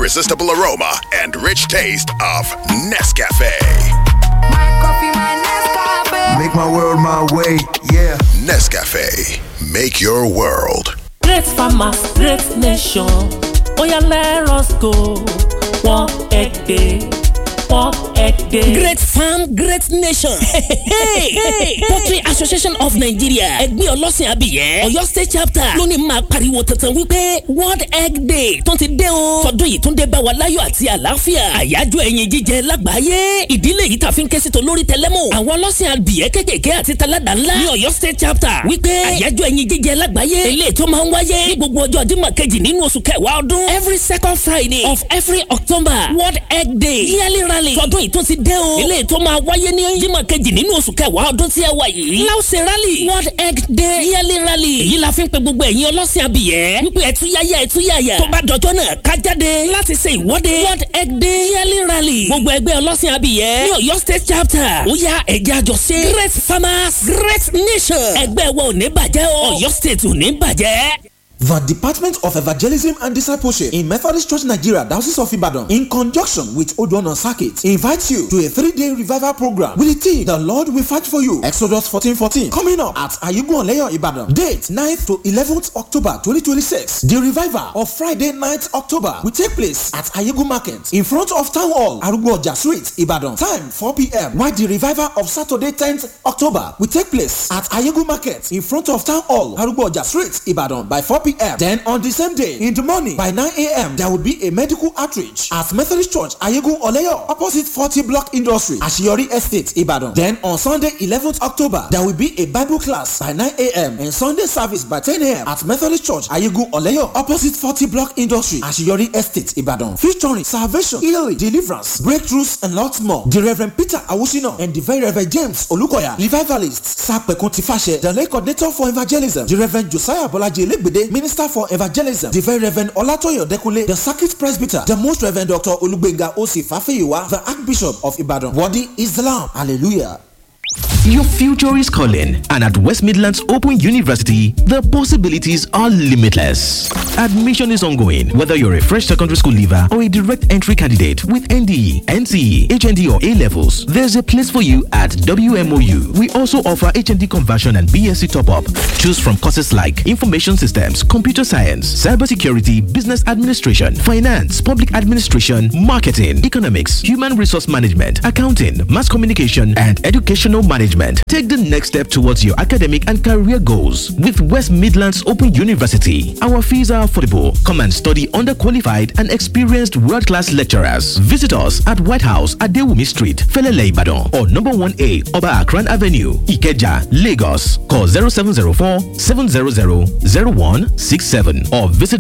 irresistible aroma and rich taste of Nescafe. Make my world my way, yeah. Nescafe, make your world. Great farmers, great nation. Oya let us go. One egg day. One egg day. Great farm, great nation. hey, hey, Poultry Association of Nigeria. Ẹgbẹ́ ọlọ́sìn abìyẹ́. Ọ̀yọ́ State chapter ló ní máa pariwo tantan wípé World Egg Day tó ti dé o. Tọdún yìí tún dé bá wa láyọ̀ àti àlàáfíà. Àyájọ́ ẹyin jíjẹ lágbàáyé. Ìdílé yìí tàfi ń ké sí tolórí tẹlẹ́mù. Àwọn ọlọ́sìn abìyẹ́ kékèké àti taládà ńlá ní Ọ̀yọ́ State chapter wípé àyájọ́ ẹyin jíjẹ lágbàáyé. Eléyìí tó máa ń wáyé ní gbogbo ọjọ́ Jímọ̀ kejì nínú oṣù kẹwàá ọdún. Every second Friday of every October World Egg Day. Yearly rally tọdún yìí tún ti dé o. Eléyìí tó máa wáyé ní Jímọ̀ kejì nínú oṣù kẹwàá ọdún tí ẹ wà yìí. Láwùsẹ̀ rally World Egg Day Yearly rally. Èyí la fi ń pe gbogbo ẹ̀yin ọlọ́sìn abìyẹ́. Wípé ẹ̀túyáyá ẹ̀túyáyá. Tó bá dọjọ́ náà ká jáde láti ṣe ìwọ́de World Egg Day Yearly rally. Gbogbo ẹgbẹ́ ọlọ́sìn abìyẹ́ ní Ọ̀yọ́ State chapter. Ó yá ẹ̀jẹ̀ àjọṣe. Great farmers great nation. Ẹgbẹ́ wa ò ní bàjẹ́ o. Ọ̀yọ́ State ò ní bàjẹ́. The Department of Evangelism and Discipleship in Methodist Church Nigeria, Diocese of Ibadan, in conjunction with Odoana Circuit, invites you to a three-day revival program with the theme "The Lord Will Fight for You." Exodus 14:14, coming up at Ayugun Oleyo, Ibadan. Date 9th to 11th October 2026. The revival of Friday 9th October will take place at Ayugun Market in front of Town Hall, Arugboja Street, Ibadan. Time 4 p.m. While the revival of Saturday 10th October will take place at Ayugun Market in front of Town Hall, Arugboja Street, Ibadan by 4 p.m. Then on the same day in the morning by 9 a.m. there will be a medical outreach at Methodist Church Ayegun Oleyo opposite 40 Block Industry Ashiyori Estate Ibadan. Then on Sunday 11th October there will be a Bible class by 9 a.m. and Sunday service by 10 a.m. at Methodist Church Ayegun Oleyo opposite 40 Block Industry Ashiyori Estate Ibadan. Featuring salvation, healing, deliverance, breakthroughs and lots more. The Reverend Peter Awusino and the Very Reverend James Olukoya revivalist Sapekun Tifashe the late coordinator for evangelism the Reverend Josiah Bolaji Elegbede minister for evangelism the very reverend olatoyo dekunle the circuit presbyter the most reverend dr olugbenga osi fafeyiwa the archbishop of ibadan worthy is the lamb hallelujah. Your future is calling, and at West Midlands Open University, the possibilities are limitless. Admission is ongoing, whether you're a fresh secondary school leaver or a direct entry candidate with NDE, NCE, HND, or A levels. There's a place for you at WMOU. We also offer HND conversion and BSc top up. Choose from courses like Information Systems, Computer Science, Cybersecurity, Business Administration, Finance, Public Administration, Marketing, Economics, Human Resource Management, Accounting, Mass Communication, and Educational Management. Take the next step towards your academic and career goals with West Midlands Open University. Our fees are affordable. Come and study under qualified and experienced world class lecturers. Visit us at White House at Dewumi Street, Felele Ibadan, or number 1A Oba Akran Avenue, Ikeja, Lagos. Call 0704 700 0167 or visit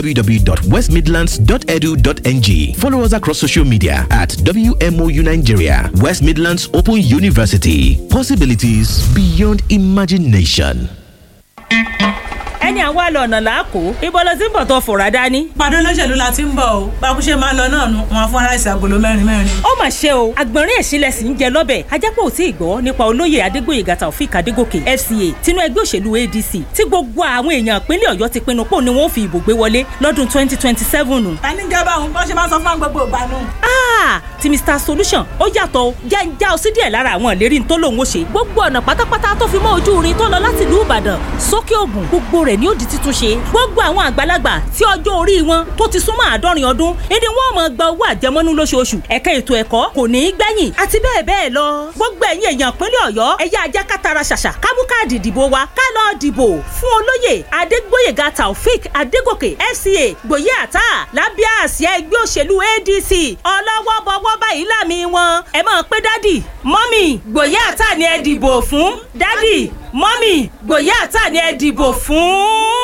www.westmidlands.edu.ng. Follow us across social media at WMOU Nigeria, West Midlands Open University. Possibilities beyond imagination. ẹni àwa lọ ọ̀nà làákò ibo ló ti ń bọ̀ tó fòrà dání. pàdé olóṣèlú la ti ń bọ̀ o bákúṣe máa ń lọ náà nu wọn fún aláìsí agolo mẹ́rin mẹ́rin. ó mà ṣe o àgbọ̀nrín ẹ̀sìnlẹ̀ sì ń jẹ lọ́bẹ̀ ajápọ̀ ò tí ì gbọ́ nípa olóyè adégbòyègà taofik adégòkè fca tinú ẹgbẹ́ òṣèlú adc tí gbogbo àwọn èèyàn ìpínlẹ̀ ọ̀yọ́ ti pinnu pò ní wọ́n fi ìbò gbé wọlé lọ́dún twenty twenty seven. ta ní gẹ́gẹ́ báwọn bọ́ ṣe máa sọ fún gbogbo ìgbà nù. ti mr solution ó yàtọ̀ o jẹ́ ń já ọ sí díẹ̀ lára àwọn ìlérí tó lòun ó ṣe gbogbo ọ̀nà pátápátá tó fi mọ́ ojú irin tó lọ láti ìlú ìbàdàn sókè ògùn gbogbo rẹ̀ ni ó di títún ṣe gbogbo àwọn àgbàlagbà tí ọjọ́ orí wọn tó ti súnmọ́ àádọ́rin ọdún ìdí wọn máa gba owó àjẹmọ́nú lóṣooṣù ẹ̀ka ètò ẹ̀kọ́ kò ní í gbẹ̀yìn àti bẹ́ẹ̀ bẹ́ẹ̀ lọ gbogbo ẹ̀yin èèyàn ìpínlẹ̀ ọ̀yọ́ ẹ̀yà ajá kátara ṣàṣà kámú káàdì ìdìbò wa ká lọ dìbò fún olóyè adégbóyèga taofik adégòkè fca gbòye àtà lábẹ́ àsíá ẹgbẹ́ òṣèlú adc ọlọ́wọ́ bọ́wọ́ báyìí láàmì wọn ẹ máa pé dádì mọ́mì gbòye àtà ni ẹ dìbò fún dádì mọ́mì gbòye àtà ni ẹ dìbò fún.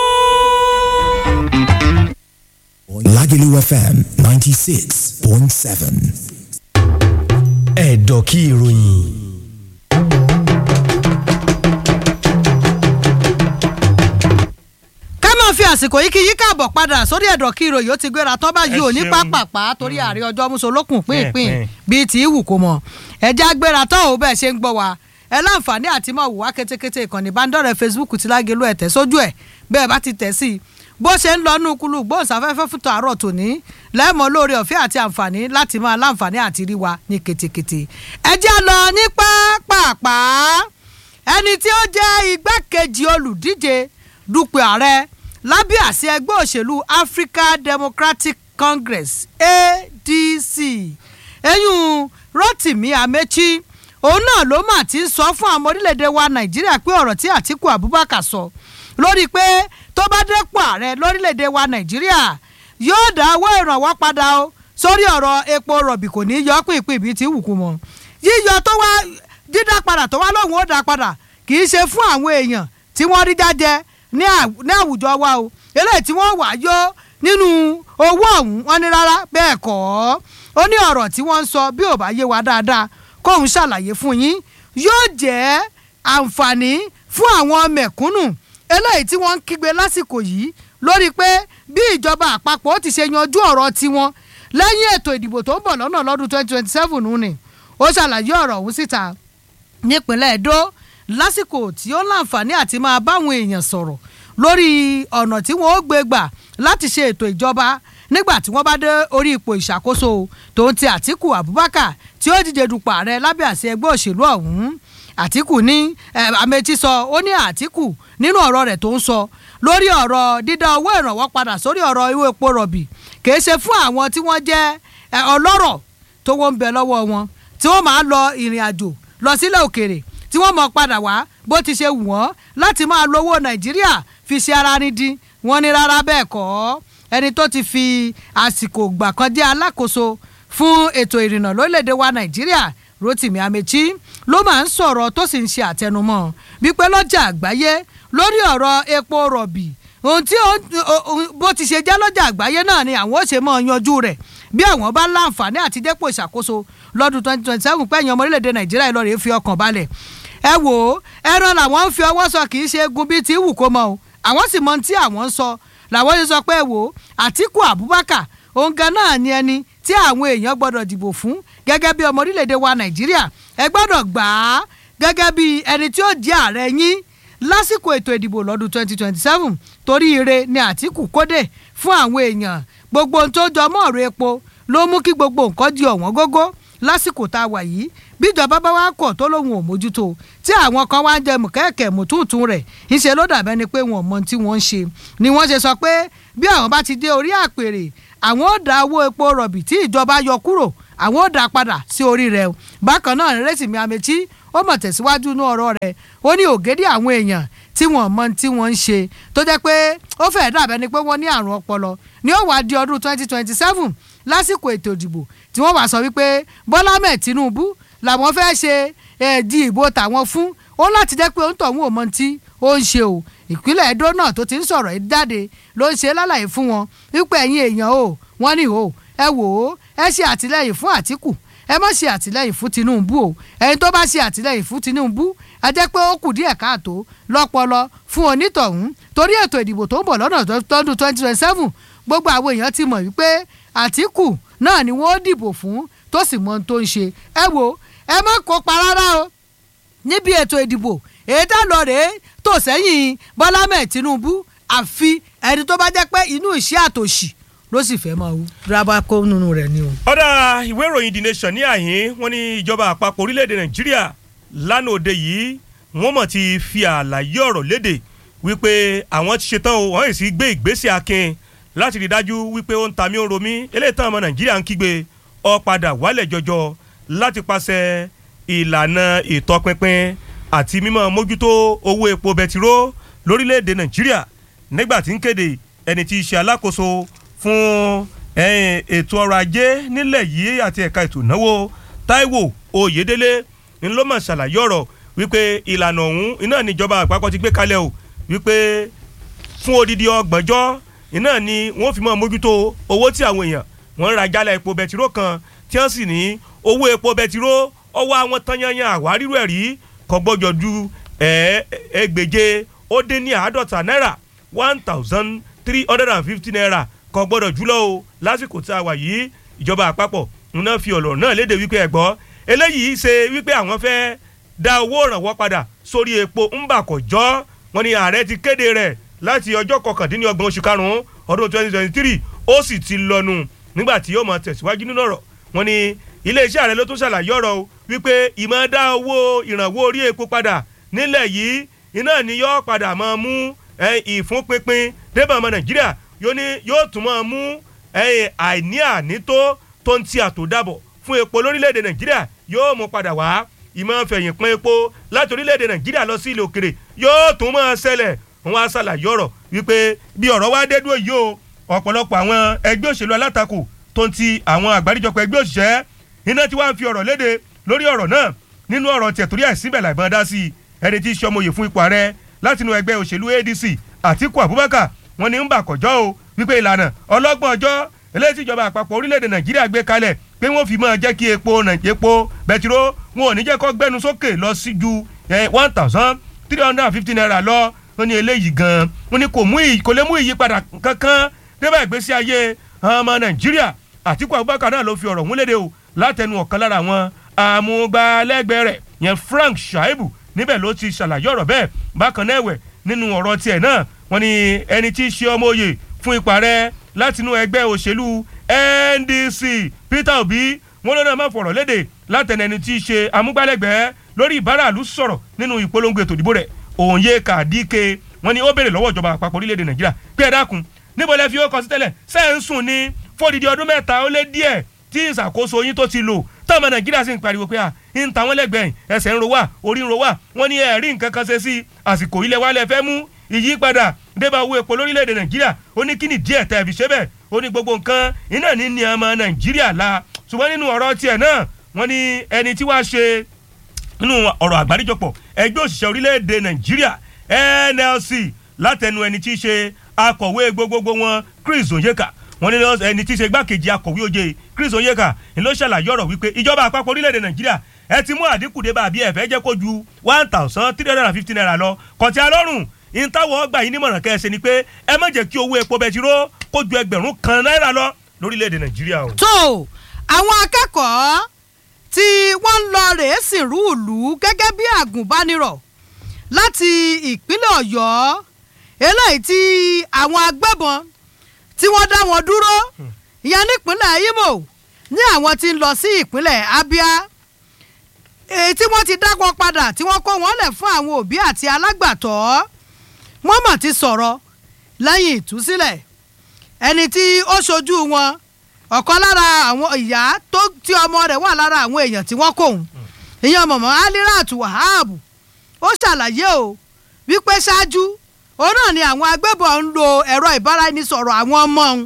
Lagelu FM 96.7. Ẹ̀dọ̀ kí ìròyìn. ká máa fi àsìkò yìí kí yí káàbọ̀ padà sórí ẹ̀dọ̀ kí ìròyìn ó ti gbéra tán báyìí ò ní pápápá torí ààrẹ ọjọ́ mùsùlùkùn pínpín bíi tí í wù kó mọ̀ ẹ̀jẹ̀ agbéra tán ò bẹ́ẹ̀ ṣe ń gbọ́ wa ẹ láǹfààní àti máa wù wá kétékété ìkànnì ìbánidọ́rẹ̀ẹ́ Facebook ti Lágelú ẹ̀ tẹ̀ sójú ẹ̀ bẹ́ẹ̀ bá ti tẹ̀ sí i bó ṣe ń lọ nú kulú gbóhùnsáfẹ́fẹ́ fún tàárọ̀ tòní lẹ́mọ̀ lórí ọ̀fẹ́ àti àǹfààní láti máa láǹfààní àti rí wa ní ketekete. ẹ jẹ́ lọ ní pápápá ẹni tí ó jẹ́ igbákejì olùdíje dupò ààrẹ lábẹ́ àṣẹ ẹgbẹ́ òṣèlú Africa Democratic Congress ADC eyín Rotimi Amechi òun náà ló mà ti ń sọ fún àwọn orílẹ̀-èdè wa Nàìjíríà pé ọ̀rọ̀ tí Àtíkù Abubakar sọ lórí pé tó bá dépò ààrẹ lórílẹ̀‐èdè wa nàìjíríà yóò dá owó ìrànwọ́ padà o sórí ọ̀rọ̀ epo rọ̀bì kò ní í yọ pínpín ibi tí wù kú mọ́ yíyọ tó wá dídá padà tó wá lóhùn ó dá padà kì í ṣe fún àwọn èèyàn tí wọ́n rí jájẹ ní àwùjọ wa o eléyìí tí wọ́n wà yọ nínú owó ọ̀hún wọn ní rárá bẹ́ẹ̀ kọ́ ó ní ọ̀rọ̀ tí wọ́n ń sọ bí ò bá yé wa dáadáa kóun ṣàlàyé fún yín yóò jẹ́ àǹfààní fún àwọn mẹ̀kúnnù eléyìí tí wọ́n ń kígbe lásìkò yìí lórí pé bí ìjọba àpapọ̀ ti ṣe yanjú ọ̀rọ̀ tiwọn lẹ́yìn ètò ìdìbò tó ń bọ̀ lọ́nà lọ́dún 2027 nù ni ó ṣàlàyé ọ̀rọ̀ ọ̀hún síta nípínlẹ̀ Èdó lásìkò tí ó láǹfààní àti máa báwọn èèyàn sọ̀rọ̀ lórí ọ̀nà tí wọ́n ó gbé gbà láti ṣe ètò ìjọba nígbà tí wọ́n bá dé orí ipò ìṣàkóso tó ń ti Àtíkù Abubakar tí ó díje dupò ààrẹ lábẹ́ àṣẹ ẹgbẹ́ òṣèlú ọ̀hún àtìkù ní Amechi sọ ó ní àtìkù nínú ọ̀rọ̀ rẹ̀ tó ń sọ lórí ọ̀rọ̀ dídá owó ìrànwọ́ padà sórí ọ̀rọ̀ ìwé epo rọ̀bì kìí ṣe fún àwọn tí wọ́n jẹ́ ọlọ́rọ̀ tó wọ́n ń bẹ lọ́wọ́ wọn tí wọ́n máa lọ ìrìn àjò lọ sílẹ̀ òkèèrè tí wọ́n mọ̀ padà wá bó ti ṣe wù wọ́n láti máa lo owó Nàìjíríà fi ṣe ara ní dín wọ́n ní rárá bẹ́ẹ̀ kọ́ ẹni tó ti fi àsìkò gbà kan jẹ́ alákòóso fún ètò ìrìnnà lórílẹ̀‐èdè wa Nàìjíríà Rotimi Amechi ló máa ń sọ̀rọ̀ tó sì ń ṣe àtẹnumọ́ wípé lọ́jà àgbáyé lórí ọ̀rọ̀ epo rọ̀bì ohun tí bó ti ṣe jẹ́ lọ́jà àgbáyé náà ni àwọn ó ṣe máa yanjú rẹ̀ bí àwọn bá láǹfààní àti dépò ìṣàkóso lọ́dún twenty twenty seven pẹ̀yìn ọmọ orílẹ̀-èdè Nàìjíríà ìlọrin fi ọkàn balẹ̀ ẹ wò ó ẹran làwọn ń fi ọwọ́ sọ kì í ṣe egun bíi ti wù kó mọ o àwọn sì mọ tí àwọn ń sọ làwọn ṣe sọ pé ẹ wò ó Àtíkù Abubakar òun gan náà ni ẹni tí àwọn èèyàn gbọ́dọ̀ dìbò fún gẹ́gẹ́ bí ọmọ orílẹ̀-èdè wa Nàìjíríà ẹ gbọ́dọ̀ gbà á gẹ́gẹ́ bí ẹni tí ó jẹ́ ààrẹ yín lásìkò ètò ìdìbò lọ́dún 2027 torí ire ni Àtíkù kódè fún àwọn èèyàn gbogbo ohun tó jọ mọ́ ọ̀rọ̀ epo ló mú kí gbogbo nǹkan di ọ̀wọ́n gógó lásìkò tá a wà yìí bíjọba bá wá kọ̀ tó lóun ò mójútó tí àwọn kan wá ń jẹ mùkẹ́ẹ̀kẹ́ mùtúùtù rẹ̀ ńṣe ló dàbẹ́ ni pé wọn ò mọ tí wọ́n ń ṣe ni wọ́n ṣe sọ pé bí àwọn bá ti dé orí àpèrè àwọn ò dá owó epo rọ̀bì tí ìjọba yọ kúrò àwọn ò dá padà sí orí rẹ̀ bákan náà Rotimi Amechi ó mọ̀ tẹ̀síwájú ní ọ̀rọ̀ rẹ̀ ó ní ògèdè àwọn èèyàn tí wọ́n mọ tí wọ́n ń ṣe tó jẹ́ pé ó fẹ́ẹ́ dàbẹ́ ni pé wọ́n ní àrùn ọpọlọ ní ó wá di ọdún 2027 lásìkò ètò ìdìbò tí wọ́n wá sọ wípé Bọ́lá mẹ́ẹ̀ Tinubu làwọn fẹ́ ṣe ẹ̀ẹ́dì ìbò tàwọn fún ó láti jẹ́ pé ó ń tọ̀hún ò mọ tí ó ń ṣe o ìpínlẹ̀ Edo náà tó ti ń sọ̀rọ̀ yìí jáde ló ń ṣe lálàyé fún wọn wípé ẹ̀yin èèyàn o wọ́n ní o ẹ wò ó ẹ ṣe àtìlẹ́yìn fún Àtíkù ẹ má ṣe àtìlẹ́yìn fún Tinubu o ẹni tó bá ṣe àtìlẹ́yìn fún Tinubu a jẹ́ pé ó kù díẹ̀ káàtó lọ́pọlọ fún onítọ̀hún torí ètò ìdìbò tó ń bọ̀ lọ́nà tọdún twenty twenty seven gbogbo àwọn èèyàn ti mọ̀ wípé Àtíkù náà ni wọ́n dìbò fún tó sì mọ ohun tó ń ṣe ẹ wo ẹ má kópa rárá o níbi ètò ìdìbò èyí tá lọ rèé tó sẹ́yìn Bọ́lá mẹ́ẹ̀ Tinubu àfi ẹni tó bá jẹ́ pé inú ìṣẹ́ àtòṣì ló sì fẹ́ máa rábà kó nínú rẹ̀ ni o. ọ̀dà ìwé ìròyìn the nation ní àhín wọ́n ní ìjọba àpapọ̀ orílẹ̀-èdè nàìjíríà lánàá òde yìí wọ́n mọ̀ ti fi àlàyé ọ̀rọ̀ léde wípé àwọn ti ṣetán o wọ́n yìí sì gbé ìgbésẹ̀ akin láti rí dájú wípé ó ń ta mí ó ń ro mí eléyìí tán ọmọ nàìjíríà ń kígbe ó padà wálẹ̀ jọjọ láti pàṣẹ ìlànà ìtọpinpin àti mímọ́ mójútó owó epo bẹtiró lórílẹ̀‐èdè nàìjíríà nígbà tí ń kéde ẹni tí í ṣe alákòóso fún ètò ọrọ̀ ajé nílẹ̀ yìí àti ẹ̀ka ètò ìnáwó Táíwò Oyèdélé ń ló mọ̀ ṣàlàyé ọ̀rọ̀ wípé ìlànà ọ̀hún iná níjọba àpapọ̀ ti gbé kalẹ̀ o wípé fún odidi ọgbọ̀njọ́ iná ni wọ́n fi mọ́ mójútó owó tí àwọn èèyàn wọ́n ń ra jálẹ̀ epo bẹtiró kan tí wọ́n sì ní owó epo bẹtiró ọwọ́ àwọn tanyanyan àwárírù ẹ̀ rí kò gbọ́dọ̀ ju ẹgbẹ̀je ó dín ní àádọ́ta náírà one thousand three hundred and fifty naira kò gbọ́dọ̀ jùlọ o lásìkò tí a wà yìí ìjọba àpapọ̀ ńná fi ọ̀rọ̀ náà léde wípé ẹ̀gbọ́ eléyìí ṣe wípé àwọn fẹ́ dá owó ìrànwọ́ padà sórí epo ńbà kò jọ́ wọn ni ààrẹ ti kéde rẹ̀ láti ọjọ́ kọkàndínlọ́gbọ̀n oṣù karùn-ún ọdún twenty twenty three ó sì ti lọ́nu nígbà tí yóò máa tẹ̀síwájú nínú ọ̀rọ̀ wọn ni iléeṣẹ́ ààrẹ ló tún ṣàlàyé ọ̀rọ̀ o wípé ìmọ̀ dá owó ìrànwọ́ orí epo padà nílẹ̀ yìí iná ni yóò padà máa mú ìfúnpinpin débà ọmọ nàìjíríà yóò tún máa mú àìní ànító tó ń ti àtòdàbọ̀ fún epo lórílẹ̀‐èdè nàìjíríà yóò mú padà wá ìmọ̀ fẹ̀yìn pín epo láti orílẹ̀‐èdè nàìjíríà lọ sí ilé òkèrè yóò tún máa ṣẹlẹ̀ wọn á ṣàlàyé ọ̀rọ̀ wípé bí ọ̀rọ̀ wá dé dúró yìí o ọ̀pọ̀lọpọ̀ àwọn ẹgbẹ́ òṣèlú alátakò tó ń ti àwọn àgbáríjọpọ̀ ẹgbẹ́ òṣìṣẹ́ iná tí wàá fi ọ̀rọ̀ léde lórí ọ̀rọ̀ náà nínú ọ̀rọ̀ tiẹ̀ torí àìsíbẹ̀ làìbọn dá sí ẹni tí í ṣọmọye fún ipò ààrẹ látinú ẹgbẹ́ òṣèlú adc àtiku abubakar wọn ni ń bà kọjọ́ o wípé ìlànà ọlọ́gbọ̀n ọjọ́ eléyìí tí ìjọba àpapọ̀ orílẹ̀-èdè nàìjíríà gbé kalẹ̀ pé wọ́n fi máa jẹ́ kí epo epo bẹtiró wọn ò ní jẹ́ kó gbẹ́nu sókè lọ sí ju one thousand three hundred and fifty naira lọ wọn ni eléyìí gan wọn ni kò lè mú ìyípadà kankan débà ìgbésí ayé ọmọ nàìjíríà àtiku abubakar náà ló fi ọ̀rọ̀ múlédè o látẹnu ọ̀kan lára àwọn amúgbálẹ́gbẹ̀ẹ́ rẹ̀ yẹn frank shaibu níbẹ̀ ló ti ṣàlàyé ọ̀rọ̀ bẹ́ẹ̀ bákan náà ẹ̀wẹ̀ nínú ọ̀rọ̀ tiẹ̀ náà wọ́n ní ẹni tí í ṣe ọmọ òye fún ipa rẹ̀ látinú ẹgbẹ́ òṣèlú ndc peter obi wọn lọ́nà máa fọ̀rọ̀ léde látẹnu ẹni tí í ṣe amúgbálẹ́gbẹ̀ẹ́ lórí ìbáraàlú sọ̀rọ̀ nínú ìpolongo ètò ìdìbò rẹ̀ òǹyẹ kàdíke wọn ni ó béèrè lọ́wọ́ ìjọba àpapọ̀ orílẹ̀-èdè nàìjíríà pé ẹ dákun níbo lẹ fi ó kọ sí tẹ́lẹ̀ sẹ́ẹ̀ ń sùn ní fódìdí ọdún mẹ́ta ó lé díẹ̀ tí ìṣàkóso yín tó ti lò tọ́mọ nàìjíríà sì ń pariwo pé à ń ta wọ́n lẹ́gbẹ̀ẹ́ ẹsẹ̀ ń ro wá orí ń ro wá wọ́n ní ẹ̀rí nǹkan kan ṣe sí àsìkò ilẹ̀ wa lẹ fẹ́ mú ìyípadà débà owó epo lórílẹ̀‐èdè nàìjíríà ó ní kí ni díẹ̀ tẹ́ ẹ fi ṣe bẹ́ẹ̀ ó ní gbogbo nǹkan iná ní ní ọmọ nàìjíríà la ṣùgbọ́n nínú ọ̀rọ̀ tiẹ̀ náà wọ́n ní ẹni tí wàá ṣe nínú ọ̀rọ̀ àgbáríjọpọ̀ ẹgbẹ́ òṣìṣẹ́ orílẹ̀‐èdè nàìjíríà nlc látẹnu ẹni tí í ṣe akọ̀wé gbogbogbò wọn chris onyeka wọn ní ẹni tí í ṣe igbákejì akọ̀wé oyè chris onyeka ni ló ṣàlàyé ọ̀rọ̀ wípé ìjọba àpapọ̀ orílẹ̀-èdè nàìjíríà ẹ ti mú àdínkù dé bàbí ẹ fẹ́ jẹ́ kó ju one thousand three hundred and fifty naira lọ kọ̀tí alọ́rùn ìtawọ̀ ọgbà yìí nímọ̀ràn kẹ́sẹ̀ ni pé ẹ má jẹ́ kí owó epo bẹtiró kó ju ẹgbẹ̀rún kan náírà lọ lórílẹ̀-èdè nàìjíríà o. tó àwọn akẹ́kọ̀ọ́ tí wọ́n ń lọ rèé sìnrú ìlú gẹ́gẹ́ bí àgùnbánirọ̀ láti ìpínlẹ̀ ọ̀yọ́ eléyìí tí àwọn agbébọn tí wọ́n dá wọn dúró ìyẹn nípínlẹ̀ imo ní àwọn tí ń lọ sí ìpínlẹ̀ abia èyí tí wọ́n ti dá wọn padà tí wọ́n kó wọn lẹ̀ fún àwọn òbí àti alágbàtọ́ wọ́n mọ̀ ti sọ̀rọ̀ lẹ́yìn ìtúsílẹ̀ ẹni tí ó ṣojú wọn ọ̀kan lára àwọn ìyá tó tí ọmọ rẹ̀ wà lára àwọn èèyàn tí wọ́n kóhun ìyẹn mọ̀mọ́ alirat wahab ó ṣàlàyé o wípé ṣáájú òun náà ni àwọn agbébọn ń lo ẹ̀rọ ìbáraẹnisọ̀rọ̀ àwọn ọmọ òun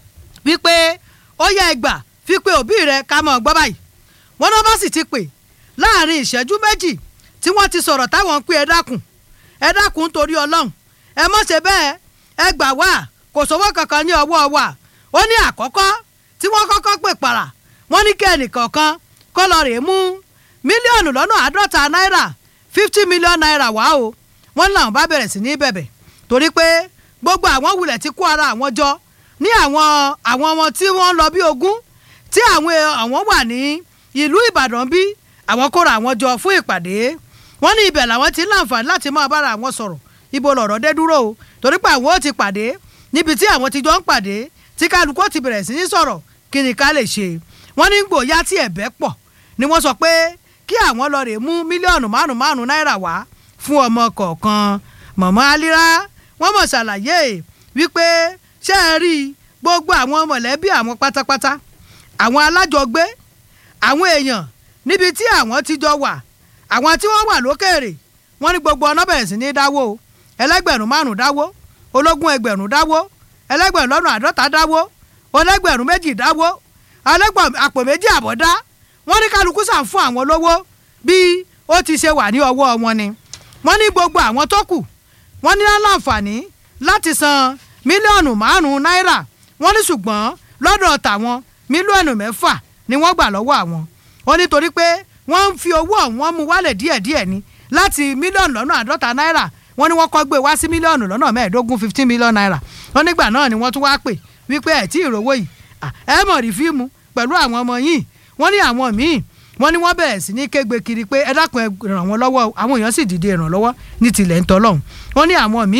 wípé ó yẹ ẹgbà fi pé òbí rẹ ká mọ̀ gbọ́ báyìí wọn náà bá sì ti pè láàrin ìṣẹ́jú méjì tí wọ́n ti sọ̀rọ̀ táwọn ń pè ẹ dákun ẹ dákun torí ọlọ́run ẹ mọ̀ ṣe bẹ́ẹ̀ ẹ gbà wá kò sówó kankan ní ọwọ́ wa ó ní àkọ́kọ́ tí wọ́n kọ́kọ́ pè para wọ́n ní kí ẹnìkọ̀ọ̀kan kó lọ rèé mú mílíọ̀nù lọ́nà àádọ́ta náírà fifty million naira wá o wọ́n ní làwọn bá bẹ̀rẹ̀ sí ní bẹ̀bẹ̀ torí pé gbogbo àwọn wulẹ̀ ti kó ara àwọn jọ ní àwọn àwọn ọmọ tí wọ́n lọ bí ogún tí àwọn àwọn wà ní ìlú ìbàdàn bí àwọn kóra àwọn jọ fún ìpàdé wọ́n ní ibẹ̀ làwọn ti ń láǹfààní láti máa bára àwọn sọ̀rọ̀ ibo lọ̀rọ̀ dé dúró o torí pé àwọn ò ti pàdé níbi tí àwọn ti jọ ń pàdé tí kálukú ti bẹ̀rẹ̀ sí ní sọ̀rọ̀ kí ni ká lè ṣe wọ́n ní gbòòyà tí ẹ̀bẹ̀ pọ̀ ni wọ́n sọ pé kí àwọn lọ rè mú mílíọ̀nù márùn márùn náírà wá fún ọmọ kọ̀ọ̀kan mọ̀mọ́ alira wọ́n mọ̀ ṣàlàyé wípé ṣé ẹ rí gbogbo àwọn mọ̀lẹ́bí àwọn pátápátá àwọn alájọgbé àwọn èèyàn níbi tí àwọn ti jọ wà àwọn tí wọ́n wà lókèrè wọ́n ní gbogbo ọ̀nà bẹ̀rẹ̀ sí ní dáwó ẹlẹ́gbẹ̀rún márùn dáwó ológun ẹgbẹ̀rún dáwó ẹlẹ́gbẹ̀rún lọ́nà àádọ́ta dáwó ọlẹ́gbẹ̀rún méjì dáwó ọlẹ́gbẹ̀rún àpò méjì àbọ̀ dá wọ́n ní kálukú sàn fún àwọn lówó bí ó ti ṣe wà ní ọwọ́ wọn ni wọ́n ní gbogbo àwọn tó kù wọ́n ní láǹfààní láti san mílíọ̀nù márùn-ún náírà wọ́n ní ṣùgbọ́n lọ́dọ̀ tàwọn mílíọ̀nù mẹ́fà ni wọ́n gbà lọ́wọ́ àwọn wọ́n nítorí pé wọ́n ń fi owó ọ̀hún mú wálẹ̀ díẹ̀díẹ̀ ni láti mílíọ̀nù lọ́nà àádọ́ta náírà wọ́n ní wọ́n kọ́ gbé wá sí mílíọ̀nù lọ́nà mẹ́ẹ̀ẹ́dógún fifteen million naira wọ́n nígbà náà ni wọ́n tún wá pè wípé ẹ̀ tí ìrówó yìí ẹ mọ̀ rí fíìmù pẹ̀lú àwọn ọmọ yìí wọ́n ní àwọn míì wọ́n ní wọ́n bẹ̀rẹ̀ sí ní kégbe kiri pé ẹ dákun ẹ ràn wọ́n lọ́wọ́ àwọn èèyàn sì dìde ìrànlọ́wọ́ ní tilẹ̀ ń tọ́lọ́hún wọ́n ní àwọn míì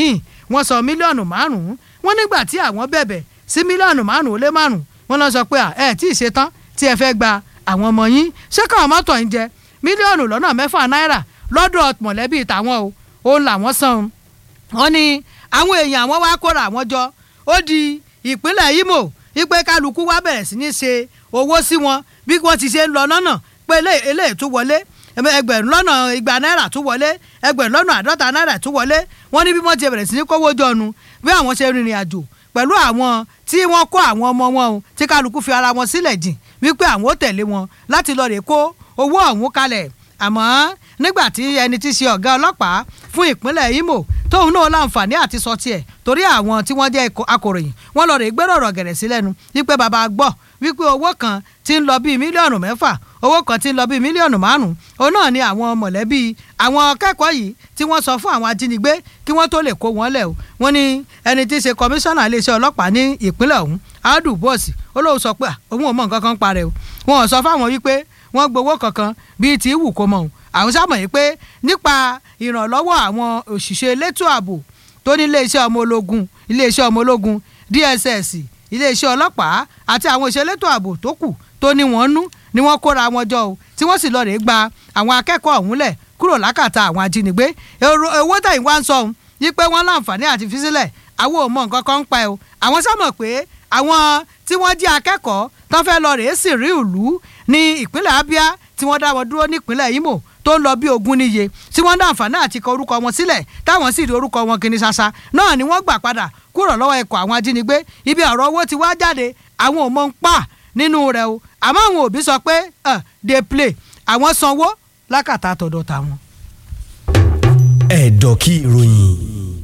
wọ́n sọ mílíọ̀nù márùn-ún wọ́n nígbà tí àwọn bẹ̀bẹ̀ sí mílíọ̀nù márùn-ún ó lé márùn-ún wọ́n lọ sọ pé à ẹ tí ì ṣe tán tí ẹ fẹ́ gba àwọn ọmọ yín ṣé káwọn mọ́tò ń jẹ mílíọ̀nù lọ́nà mẹ́fà náírà lọ́dọ̀ mọ̀lẹ́bí tàwọn o òun làwọn san wọ́n ní àwọn èèyàn àwọn wá kóra àwọn jọ ó di ìpínlẹ̀ Imo wípé kálukú wá bẹ̀rẹ̀ sí ní ṣe owó sí wọn bí wọ́n ti ṣe ń lọ lọ́nà pé eléyìí tún wọlé ẹgbẹ̀rún lọ́nà igba náírà tún wọlé ẹgbẹ̀rún lọ́nà àádọ́ta náírà tún wọlé wọ́n ní bí wọ́n ti bẹ̀rẹ̀ sí ní kówó jọnu bí àwọn ṣe rìnrìn àjò pẹ̀lú àwọn tí wọ́n kó àwọn ọmọ wọn o tí kálukú fi ara wọn sílẹ̀ jìn wípé àwọn ó tẹ̀lé wọn láti lọ rè kó owó ọ̀hún kalẹ̀ àmọ́ nígbà tí ẹni tí ṣe ọ̀gá ọlọ́pàá fún ìpínlẹ̀ Imo tóun náà láǹfààní àti sọ tiẹ̀ torí àwọn tí wọ́n jẹ́ akòròyìn wọ́n lọ rè gbẹ́rọ̀ ọ̀rọ̀ gẹ̀rẹ̀ sí lẹ́nu wípé bàbá gbọ́ wípé owó kan ti ń lọ bíi mílíọ̀nù mẹ́fà owó kan ti ń lọ bíi mílíọ̀nù márùn-ún òun náà ni àwọn mọ̀lẹ́bí àwọn akẹ́kọ̀ọ́ yìí tí wọ́n sọ fún àwọn ajínigbé kí wọ́n tó lè kó wọn lẹ̀ o wọ́n ní ẹni tí í ṣe kọmíṣánná iléeṣẹ́ ọlọ́pàá ní ìpínlẹ̀ ọ̀hún adu bọ́ọ̀sì ó lóun sọ pé òun ò mọ nǹkan kan parẹ́ o wọn ò sọ fáwọn wípé wọ́n gbowó kankan bíi tí wù kó mọ̀ o àwọn sábà yìí pé nípa ìrànlọ́wọ́ àwọn òṣìṣẹ́ elétò ààbò tó ní iléeṣẹ́ ọmọ ológun iléeṣẹ́ ọmọ ológun DSS iléeṣẹ́ ọlọ́pàá àti àwọn ìṣelétò ààbò tó kù tó ní wọ́n nú ni wọ́n kóra wọn jọ o tí wọ́n sì lọ rèé gba àwọn akẹ́kọ̀ọ́ ọ̀hún lẹ̀ kúrò lákàtà àwọn ajínigbé owó tẹ̀yìn wá ń sọ ohun yí pé wọ́n láǹfààní àti fi sílẹ̀ àwọn ò mọ nǹkan kan ń pa ẹ̀ o àwọn sámọ̀ pé àwọn tí wọ́n jẹ́ akẹ́kọ̀ọ́ tó fẹ́ lọ rèé sì rí ìlú ní ìpínlẹ̀ Abia tí wọ́n dá wọn dúró nípínlẹ̀ Imo tó ń lọ bí ogún níye tí wọ́n dá àǹfààní àti kọ orúkọ wọn sílẹ̀ táwọn sì rí orúkọ wọn kìíní ṣaṣa náà ni wọ́n gbà padà kúrò lọ́wọ́ ikọ̀ àwọn ajínigbé ibi ọ̀rọ̀ owó ti wá jáde àwọn ò mọ̀ ń pa nínú rẹ̀ o àmọ́ àwọn òbí sọ pé dey play àwọn sanwó lákàtà àtọ̀dọ̀ tàwọn. ẹ̀dọ̀ kí ìròyìn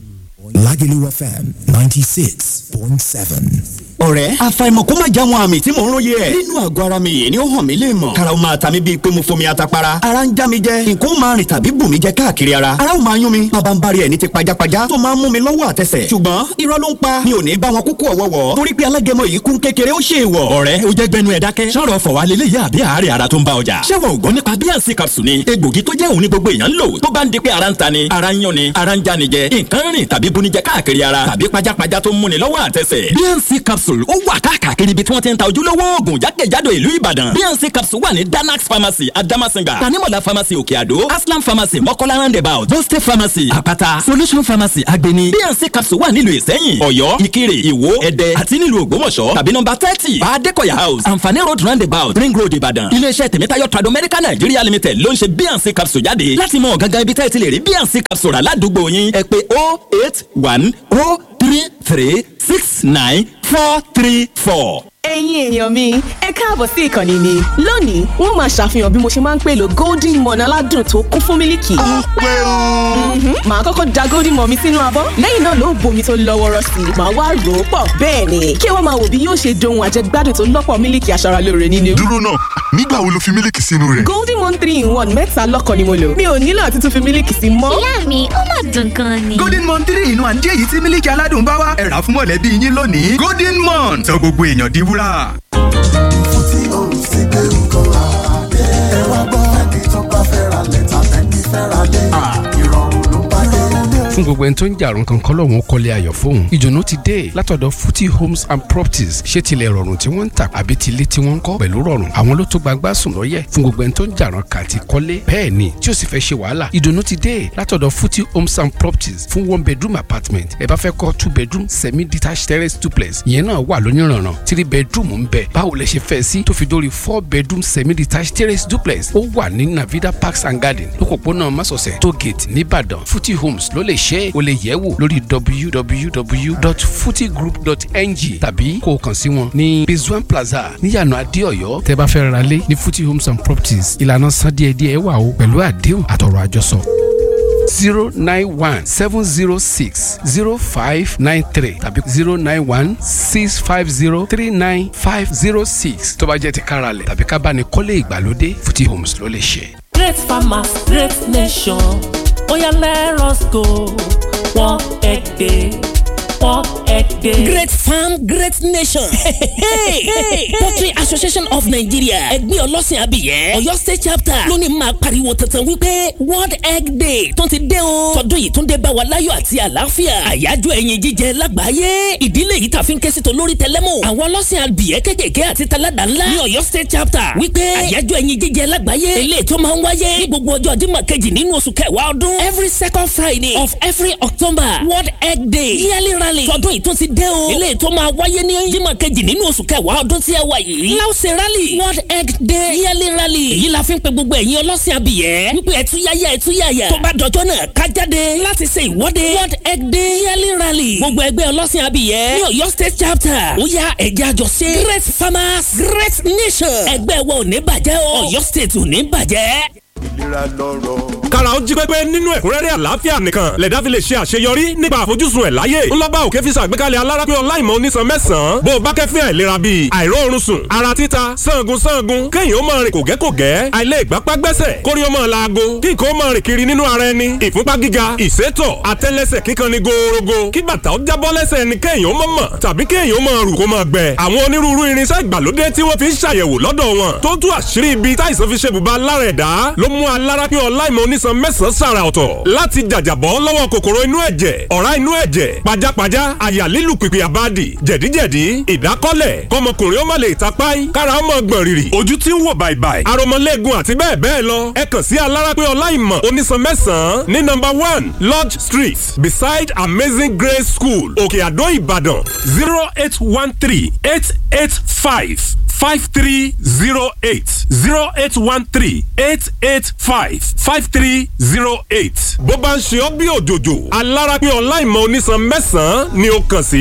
Lagelu FM ninety six point seven ọ̀rẹ́ àfàìmọ̀ kó má já wọn àmì tí mò ń róye ẹ̀. nínú àgọ́ ara mi yìí ni ó hàn mí lè mọ̀. karaw máa ta mi bíi pé mo fomi atapara. ara ń já mi jẹ nǹkan máa rìn tàbí bù mí jẹ káàkiri ara. ara ó máa yún mi bàbá ń bari ẹ̀ ní ti pajápajá tó máa ń mú mi lọ́wọ́ àtẹsẹ̀. ṣùgbọ́n irọ́ ló ń pa mi ò ní bá wọn kúkú ọ̀wọ́wọ́. torí pé alágẹmọ yìí kún kékeré ó ṣe wọ̀. ọ̀rẹ́ o jẹ́ gbẹnu ẹ̀ dákẹ́. sọ̀rọ̀ fọ̀ wá lélẹ̀ yá àbí àárẹ̀ ara tó ń bá ọjà. ṣé wọn ò gbọ́ nípa bíànsì capsule ni egbògi tó jẹ́ òun ní gbogbo èèyàn ń lò tó bá ń di pé ara ń ta ni ara ń yán ni ara ń já ni jẹ nǹkan rìn tàbí bunijẹ káàkiri ara tàbí pajápajá tó ń múni lọ́wọ́ àtẹsẹ̀. bíànsì capsule ó wà káàkiri káàkiri ibi tí wọ́n ti ń ta ojúlówó oògùn jákèjádò ìlú ìbàdàn bnc capsule wà ní danax pharmacy adamasinga tanimola pharmacy òkè àdó aslam pharmacy mọ́kọ́lá roundabout boste pharmacy àpáta solution pharmacy agbeni bnc capsule wà nílùú ìsẹ́yìn ọ̀yọ́ ìkirè ìwó ẹ̀dẹ́ àti nílùú ògbómọ̀ṣọ́ tàbí nọ́mbà thirty baadekoya house anfani road roundabout ring road ìbàdàn iléeṣẹ́ tèmítáyọ̀ trado medical nigeria limited ló ń ṣe bnc capsule jáde láti mọ gangan ibi tẹ́ẹ̀ ti lè rí bnc capsule rà ládùúgbò yín ẹ pé oh eight one oh three three six nine four three four. ẹ̀yin èèyàn mi ẹ káàbọ̀ sí ìkànnì mi lónìí wọ́n máa ṣàfihàn bí mo ṣe máa ń pèlò golden morn aládùn tó kún fún mílìkì. ó pé o. màá kọ́kọ́ da golden morn mi sínú abọ́ lẹ́yìn náà ló bomi tó lọ́ wọ́rọ́ sí i màá wá rò ó pọ̀ bẹ́ẹ̀ ni kí wọ́n máa wò bí yóò ṣe dohun àjẹgbádùn tó lọ́pọ̀ mílìkì aṣaralóore nínú. dúró náà nígbà wo lo fi mílìkì sínú rẹ̀. golden morn three in one mẹ́ta lọ́kàn ni mo lò mi ò nílò àti tún fi mílìkì sí mọ́. ìyá mi ó mà dùn gan ni. golden morn three in one jẹ́ èyí tí mílìkì aládùn bá wá ẹ rà fún mọ̀lẹ́bí yín lónìí golden morn sọ gbogbo èèyàn di wúrà. tí o sì gbé nǹkan àdé. ẹ wá gbọ́ ẹni tó bá fẹ́ ra lẹ́tà ẹni fẹ́ ra lé. ìrọ̀rùn ló bá dé. fún gbogbo ẹni tó ń jàrún kankan lọ́wọ́n kọ́lé ayọ̀ fóun ìdùnnú ti dé látọ̀dọ̀ futi homes and properties ṣé tilẹ̀ rọrùn tí wọ́n ń tà àbí tilé tí wọ́n ń kọ́ pẹ̀lú rọrùn àwọn ló tó gbagbá sùn lọ́yẹ̀ fún gbogbo ẹni tó ń jàrún kà ti kọ́lé bẹ́ẹ̀ ni tí ó sì fẹ́ ṣe wàhálà ìdùnnú ti dé látọ̀dọ̀ futi homes and properties fún one bedroom apartment ẹ bá fẹ́ kọ́ two bedroom semi detached terrace duplex ìyẹn náà wà lóníranran three bedroom ń bẹ báwo lẹ ṣe fẹ́ sí tó fi dórí four bedroom semi detached terrace duplex ó wà ní navida parks and garden lókòpónà masọ̀sẹ̀ tó gate nìbàdàn futi homes ló lè ṣe é o lè yẹ̀ wò lórí www.futigroup.ng tàbí kó o kàn sí wọn ní bizwan plaza níyànà adéọyọ tẹ́ bá fẹ́ ra lé ní futi homes and properties ìlànà san díẹ̀díẹ̀ wà o pẹ̀lú àdéhùn àtọ̀rọ̀ àjọsọ zero nine one seven zero six zero five nine three tàbí zero nine one six five zero three nine five zero six tó bá jẹ́ ti káralẹ̀ tàbí ká bá ní kọ́lé ìgbàlódé futi homes ló lè ṣe. great farmers great nation oya let us go one egg one egg day. great farm great nation. poultry association of nigeria ẹgbẹ́ ọlọ́sìn abiyẹ́ ọ̀yọ́ state chapter lónìí máa pariwo tantan wípé world egg day tó ti dé o tọdún yìí tún dé bá wa láyọ̀ àti àlàáfíà àyájọ́ ẹyin jíjẹ lágbàáyé ìdílé yìí tàfi ń ké sí tolórí tẹlẹ́mù àwọn ọlọ́sìn abiyẹ́ kékèké àti taládà ńlá ní ọ̀yọ́ state chapter wípé àyájọ́ ẹyin jíjẹ lágbàáyé eléyìí tó máa ń wáyé ní gbogbo ọjọ́ jímọ̀ kejì nínú oṣù kẹwàá ọdún every second friday of every october world egg day yearly rally tọdún yìí tún ti dé o eléyìí tó máa wáyé ní jímọ̀ kejì nínú oṣù kẹwàá ọdún tí ẹ wà yìí láwùsẹ̀ rally world egg day yearly rally èyí la fi ń pe gbogbo ẹ̀yin ọlọ́sìn abìyẹ́ wípé ẹ̀túyáyá ẹ̀túyáyá tó bá dọjọ́ náà ká jáde láti ṣe ìwọ́de world egg day yearly rally gbogbo ẹgbẹ́ ọlọ́sìn abìyẹ́ ní ọ̀yọ́ state chapter ó yá ẹ̀jẹ̀ àjọṣe great farmers great nation ẹgbẹ́ wa ò ní bàjẹ́ o ọ̀yọ́ state ò ní bàjẹ́ ìlera lọ́rọ̀. kára ó jí pépé nínú ẹ̀kúnrẹ́rẹ́ àlàáfíà nìkan lẹ̀dá fi lè ṣe àṣeyọrí nípa àfojúsùn ẹ̀ láyé. ńlọ́bà òkè fi ṣàgbékalẹ̀ alárápé ọláìmọ̀ onísan mẹ́sàn-án bó o bá kẹ́fín àìlera bíi àìróorun sùn ara títa sangun sangun kéèyàn ó máa rìn kògẹ́kògẹ́ àìlè ìgbápá gbẹ́sẹ̀ kórí ó máa laago kí nǹkan ó máa rìn kiri nínú ara ẹni ìfúnpá gíga ìsétọ̀ àtẹ́lẹsẹ̀ kíkan ni gòòrògò kí bàtà ó jábọ́ lẹ́sẹ̀ ẹni kéèyàn ó mọ̀ mọ̀ tàbí kéèyàn ó máa rù kó máa gbẹ. àwọn onírúurú irinṣẹ́ ìgbàlódé tí wọ́n fi ń ṣàyẹ̀wò lọ́dọ̀ wọn tó tú àṣírí ibi táìsàn fi ṣe bùbá lára ẹ̀dá ló mú alárápé ọláìmọ̀ onísan mẹ́sàn-án sàrà ọ̀tọ̀ láti jàjàbọ́ lọ́wọ́ kòkòrò inú ẹ̀jẹ̀ ọ̀rá inú ẹ̀jẹ̀ pajápajá àyà lílù pìpì àbádì jẹ̀díjẹ̀dí ìdákọ́lẹ̀ kọmọkùnrin ó má lè tapáì kára ó mọ̀ gbọ̀n rìrì ojú tí ń wò bàìbàì aromọlẹ́gun àti bẹ́ẹ̀ bẹ́ẹ̀ lọ ẹ kàn sí alárápé ọláìmọ̀ onísan mẹ́sàn-án ní number one lodge street beside amazing grace school òkè àdó ìbàdàn zero eight one three eight eight five five three zero eight zero eight one three eight eight five five three zero eight. bó bá ń ṣe ọ́ bí òjòjò alárápé ọláìmọ̀ onísan mẹ́sàn-án ni ó kàn sí.